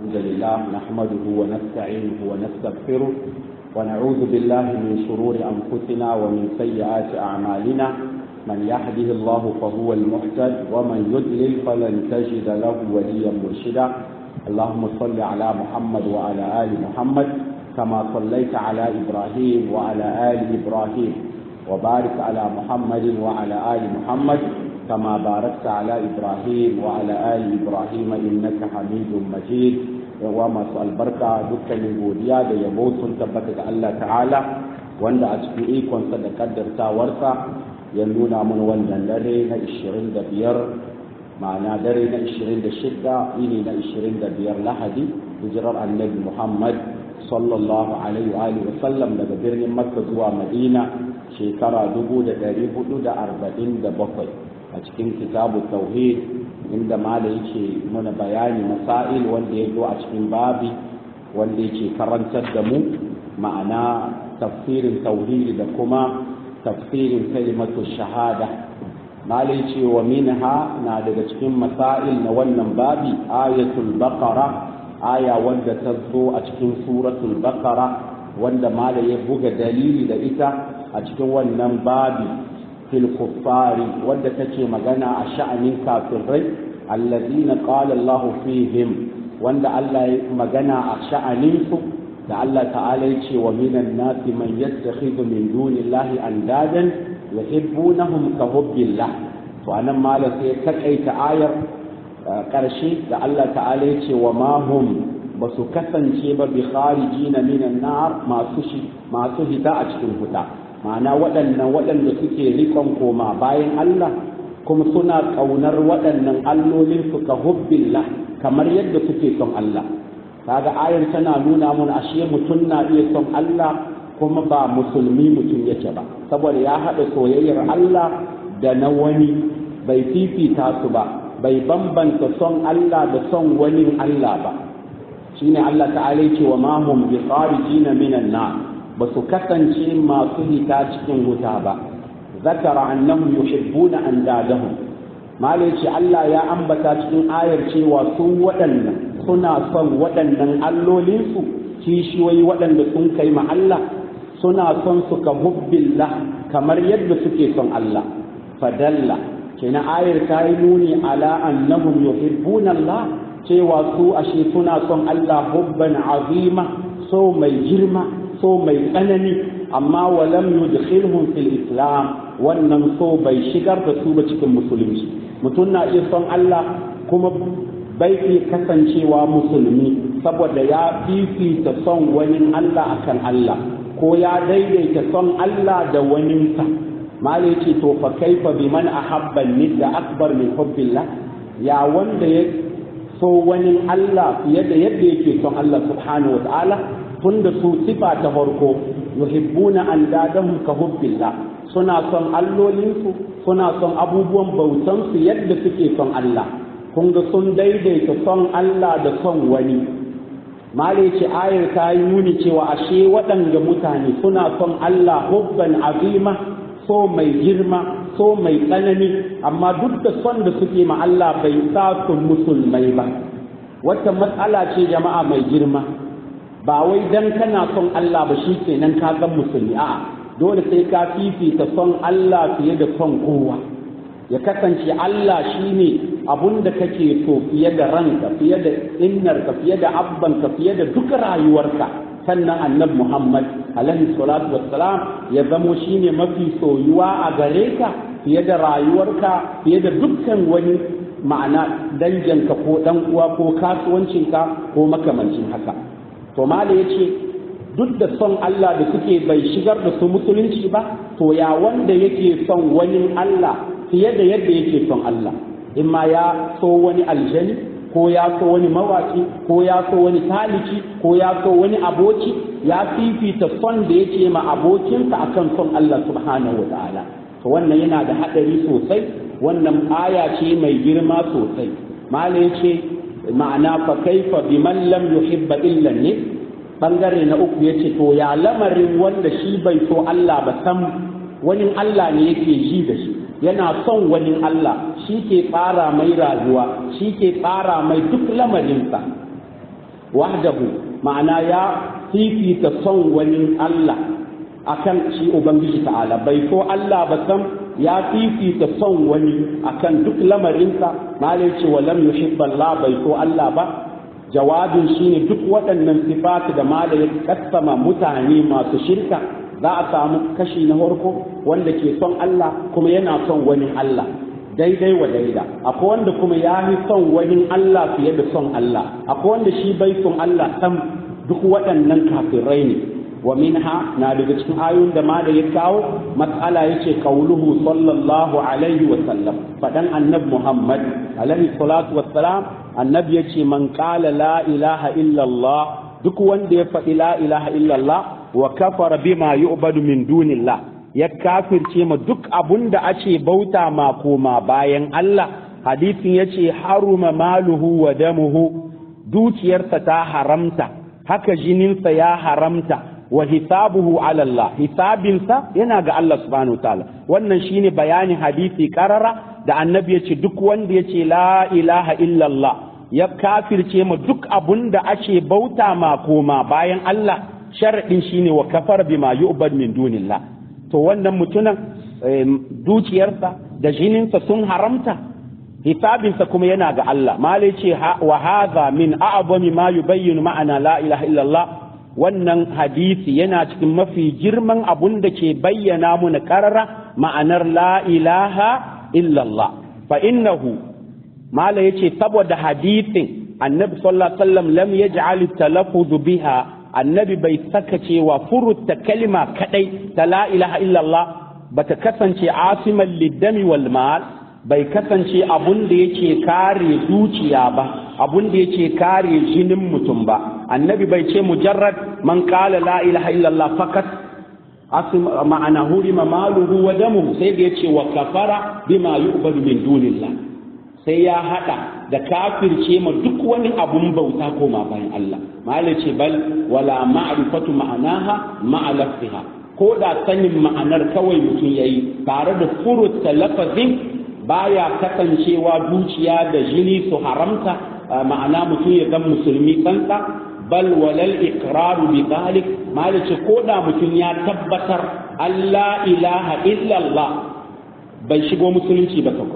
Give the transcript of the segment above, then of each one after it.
الحمد لله نحمده ونستعينه ونستغفره ونعوذ بالله من شرور أنفسنا ومن سيئات أعمالنا من يهده الله فهو المحتد ومن يضلل فلن تجد له وليا مرشدا اللهم صل على محمد وعلى آل محمد كما صليت على إبراهيم وعلى آل إبراهيم وبارك على محمد وعلى آل محمد كما باركت على إبراهيم وعلى آل إبراهيم إنك حميد مجيد وما البركة دكا من godiya da yabo sun tabbata ga Allah ta'ala wanda a cikin ikonsa da kaddartawarsa ya nuna mun wannan dare na 25 ma'ana dare na 26 ini na 25 lahadi hijirar annabi Muhammad sallallahu alaihi wa alihi wa sallam daga birnin Makka zuwa Madina shekara 1447 a cikin kitabu tauhid inda mala yake mana bayani masail wanda ya zo a cikin babi wanda yake karantar da mu ma'ana tafsirin tauhid da kuma tafsirin kalimatu shahada mala yace wa minha na daga cikin masail na wannan babi ayatul baqara aya wanda ta zo a cikin suratul baqara wanda mala ya buga dalili da ita a cikin wannan babi fil kuffari wadda take magana a sha'anin kafirai allazina qala Allahu fihim wanda Allah ya magana a sha'anin su da Allah ta'ala ya ce wa minan nasi man yattakhidhu min dunillahi andadan yuhibbunahum ka hubbillah to anan malam sai ya takaita ayar karshe da Allah ta'ala ya ce wa ma hum ba su kasance ba bi kharijina minan nar masu masu hita a cikin huta ma'ana waɗannan waɗanda suke rikon koma bayan Allah kuma suna ƙaunar waɗannan allolin su ka hubbillah kamar yadda suke son Allah kaga ayar tana nuna mun ashe mutum na iya son Allah kuma ba musulmi mutum yake ba saboda ya haɗa soyayyar Allah da na wani bai fifita su ba bai bambanta son Allah da son wani Allah ba shine Allah ta'ala ce wa ma hum bi kharijina minan nar ba su kasance masu hita cikin wuta ba zakara annahum yuhibbuna andadahum malai ce Allah ya ambata cikin ayar cewa su waɗannan suna son waɗannan allolinsu kishiyoyi waɗanda sun kai ma Allah suna son su ka hubbillah kamar yadda suke son Allah fadalla kenan ayar ta yi nuni ala annahum yuhibbuna Allah cewa su ashe suna son Allah hubban azima so mai girma so mai tsanani amma walam yudkhilhum fil islam wannan so bai shigar da su ba cikin musulunci mutum na iya son Allah kuma bai iya kasancewa musulmi saboda ya fifita son wani Allah akan Allah ko ya daidaita son Allah da waninsa mala ce to fa kaifa biman ahabba nidda akbar min hubbillah ya wanda ya so wani Allah fiye da yadda yake son Allah subhanahu wa ta'ala tunda su sifa ta farko yuhibbuna andadahum ka hubbillah suna son allolinsu suna son abubuwan bautansu yadda suke son Allah kun ga sun daidaita son Allah da son wani male ce ayar ta yi nuni cewa ashe waɗanda mutane suna son Allah hubban azima so mai girma so mai tsanani amma duk da son da suke ma Allah bai sa su musulmai ba wata matsala ce jama'a mai girma ba wai dan kana son Allah ba shi kenan ka ga musulmi a'a dole sai ka fifita son Allah fiye da son kowa ya kasance Allah shine abun da kake so fiye da ranka fiye da innarka fiye da abbanka fiye da duk rayuwarka sannan annabi Muhammad alaihi salatu wassalam ya zamo shine mafi soyuwa a gare ka fiye da rayuwarka fiye da dukkan wani ma'ana danjanka ko dan uwa ko kasuwancinka ko makamancin haka to mala ya ce duk da son Allah da suke bai shigar da su musulunci ba to ya wanda yake son wani Allah fiye da yadda yake son Allah in ma ya so wani aljani ko ya so wani mawaki ko ya so wani taliki ko ya so wani aboki ya fifita son da yake ma abokinsa akan son Allah subhanahu wa ta'ala to wannan yana da hadari sosai wannan aya ce mai girma sosai mala ya ce ma'ana fa kaifa biman lam yuhibba illa ne bangare na uku yace to ya lamarin wanda shi bai so Allah ba sam wani Allah ne yake ji da shi yana son wani Allah shi ke tsara mai rayuwa shi ke tsara mai duk lamarinsa wahdahu ma'ana ya fifita son wani Allah akan shi ubangiji ta'ala bai so Allah ba sam ya fifita son wani akan duk lamarinsa malai ce wa lam yuhibba Allah bai so Allah ba jawabin shine duk waɗannan sifatu da malai ya kassama mutane masu shirka za a samu kashi na farko wanda ke son Allah kuma yana son wani Allah daidai wa daida akwai wanda kuma ya fi son wani Allah fiye da son Allah akwai wanda shi bai son Allah sam duk waɗannan kafirai ne wa minha na daga cikin ayoyin da ma da ya kawo matsala yace qauluhu sallallahu alaihi wa sallam fadan annabi Muhammad alaihi salatu wassalam annabi yace man qala la ilaha illa Allah duk wanda ya faɗi la ilaha illa Allah wa kafara bima yu'badu min dunillah ya kafirce ma duk abun da ake bauta ma koma bayan Allah hadisin yace haruma maluhu wa damuhu dukiyarsa ta haramta haka jininsa ya haramta wa hisabuhu ala Allah hisabinsa yana ga Allah subhanahu ta'ala wannan shine bayanin hadisi karara da annabi yace duk wanda yace la ilaha illallah ya kafirce ma duk abun da ake bauta ma koma bayan Allah sharadin shine wa kafar bima yu'bad min dunillah to wannan mutumin dukiyarsa da jininsa sun haramta hisabinsa kuma yana ga Allah malai ce wa hadha min a'zami ma yubayyinu ma'ana la ilaha illallah wannan hadisi yana cikin mafi girman abun da ke bayyana muna karara ma'anar la ilaha illallah fa innahu mala yace saboda hadisin annabi sallallahu alaihi wasallam lam yaj'al talaffuz biha annabi bai saka cewa furutta kalima kadai ta la ilaha illallah bata kasance asiman liddami wal mal bai kasance abun da yake kare zuciya ba abun da yake kare jinin mutum ba annabi bai ce mujarrad man qala la ilaha illallah fakat asim ma'ana hurima maluhu wa damuhu sai da yace wa kafara bima yu'badu min dunillah sai ya hada da kafirce ma duk wani abun bauta koma bayan Allah malai ce bal wala ma'rifatu ma'anaha ma'a lafziha ko da sanin ma'anar kawai mutum yayi tare da furutta lafazin baya kasancewa dukiya da jini su haramta ma'ana mutum ya zama musulmi kansa bal walal iqraru bi dhalik malice ko da mutum ya tabbatar Allah ilaha illa Allah bai shigo musulunci ba kako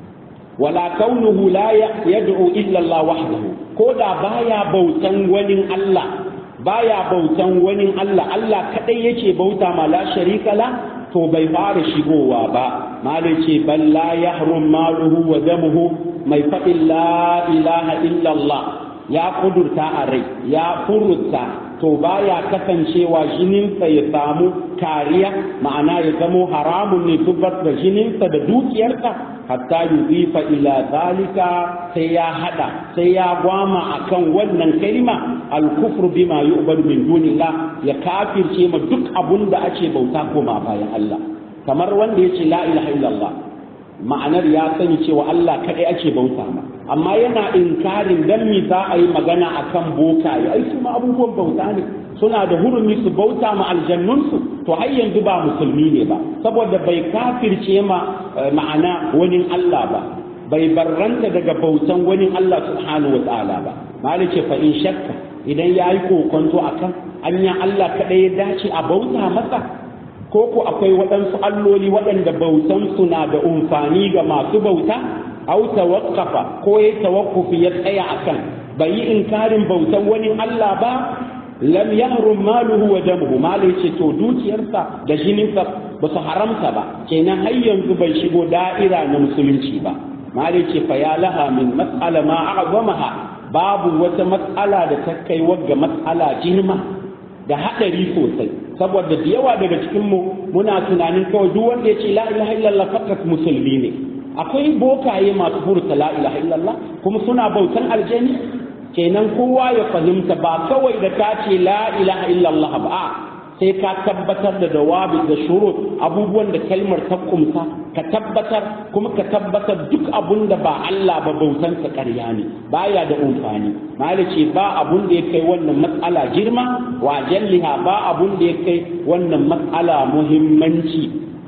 wala kaunuhu la yad'u illa Allah wahdahu ko da baya bautan wani Allah baya bautan wani Allah Allah kadai yake bauta ma la sharika la to bai fara shigowa ba malai ce bal la yahrum maluhu wa damuhu mai faɗin la ilaha illallah ya kudurta a rai ya furta to baya kasancewa jininsa ya samu kariya ma'ana ya zamo haramun ne zubar da jininsa da dukiyarsa hatta yuzifa ila zalika sai ya hada sai ya gwama akan wannan kalima al-kufru bima yu'badu min dunillah ya kafirce ma duk abun da ake bauta koma bayan Allah kamar wanda yace la ilaha illallah ma'anar ya sani cewa Allah kadai ake bauta ma amma yana inkarin dan me za a yi magana akan bokaye ai su ma abubuwan bauta ne suna da hurumi su bauta ma aljannunsu to har yanzu ba musulmi ne ba saboda bai kafirce ma ma'ana wani Allah ba bai barranta daga bautan wani Allah subhanahu wa ta'ala ba malice fa in shakka idan yayi kokonto akan anya Allah kadai ya dace a bauta masa ko ko akwai waɗansu alloli waɗanda bautan su na da umfani ga masu bauta au tawaqqafa ko ya tawakkufi ya tsaya akan bai yi inkarin bautan wani Allah ba lam yahrum maluhu wa damuhu malai ce to dukiyarsa da jininsa ba su haramta ba kenan har yanzu bai shigo da'ira na musulunci ba malai ce fa ya laha min mas'ala ma a'zamaha babu wata mas'ala da ta kai wagga mas'ala girma da hadari sosai saboda da yawa daga cikin mu muna tunanin kawai duk wanda ya ce la ilaha illallah fakat musulmi ne akwai bokaye masu furta la ilaha illallah kuma suna bautan aljani kenan kowa ya fahimta ba kawai da ka ce la ilaha illallah ba sai ka tabbatar da dawabi da shurut abubuwan da kalmar ta kumsa ka tabbatar kuma ka tabbatar duk abun da ba Allah ba bautan sa ƙarya ne baya da amfani mali ce ba abun da ya kai wannan matsala girma wa jalliha ba abun da ya kai wannan matsala muhimmanci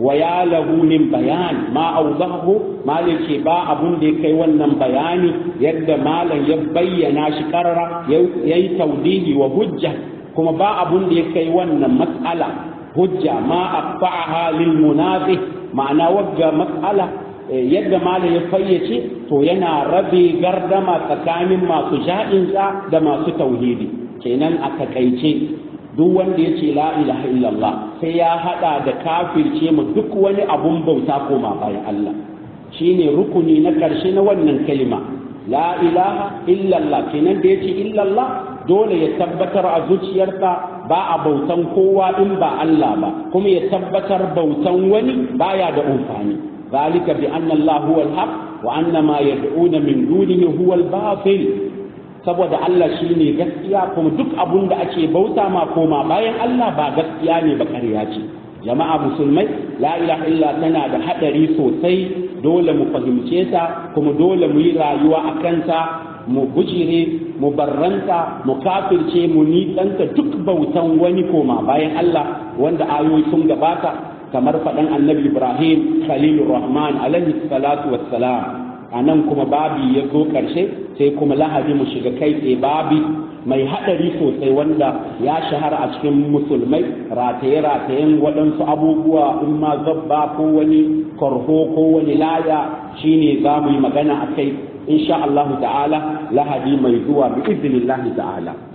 wa ya lahu min bayan ma awdahu malam ce ba abun da ya kai wannan bayani yadda malam ya bayyana shi karara yayi tawdihi wa hujja kuma ba abun da ya kai wannan mas'ala hujja ma aqfa'aha lil munafi ma'ana wagga mas'ala yadda malam ya fayyace to yana rabe gardama tsakanin masu ja'insa da masu tauhidi kenan a takaice duk wanda ya ce la ilaha illallah sai ya hada da kafirce mu duk wani abun bauta koma bayan Allah shine rukuni na karshe na wannan kalima la ilaha illallah kenan da yace illallah dole ya tabbatar a zuciyarsa ba a bautan kowa in ba Allah ba kuma ya tabbatar bautan wani baya da amfani zalika bi anna Allah huwa al-haq wa anna ma yad'una min dunihi huwa al-batil saboda Allah shine gaskiya kuma duk abun da ake bauta ma koma bayan Allah ba gaskiya ne ba ƙarya ce jama'a musulmai la ilaha illa tana da hadari sosai dole mu fahimce ta kuma dole mu yi rayuwa a kanta mu bujire mu barranta mu kafirce mu nitsanta duk bautan wani koma bayan Allah wanda ayoyi sun gabata kamar faɗan annabi Ibrahim Khalilur Rahman alaihi salatu wassalam a nan kuma babi ya zo ƙarshe sai kuma lahadi mu shiga kai tsaye babi mai haɗari sosai wanda ya shahara a cikin musulmai rataye-ratayen waɗansu abubuwa in ma zabba ko wani korho ko wani laya shine za mu yi magana a kai insha Allah ta'ala lahadi mai zuwa bi iznillahi ta'ala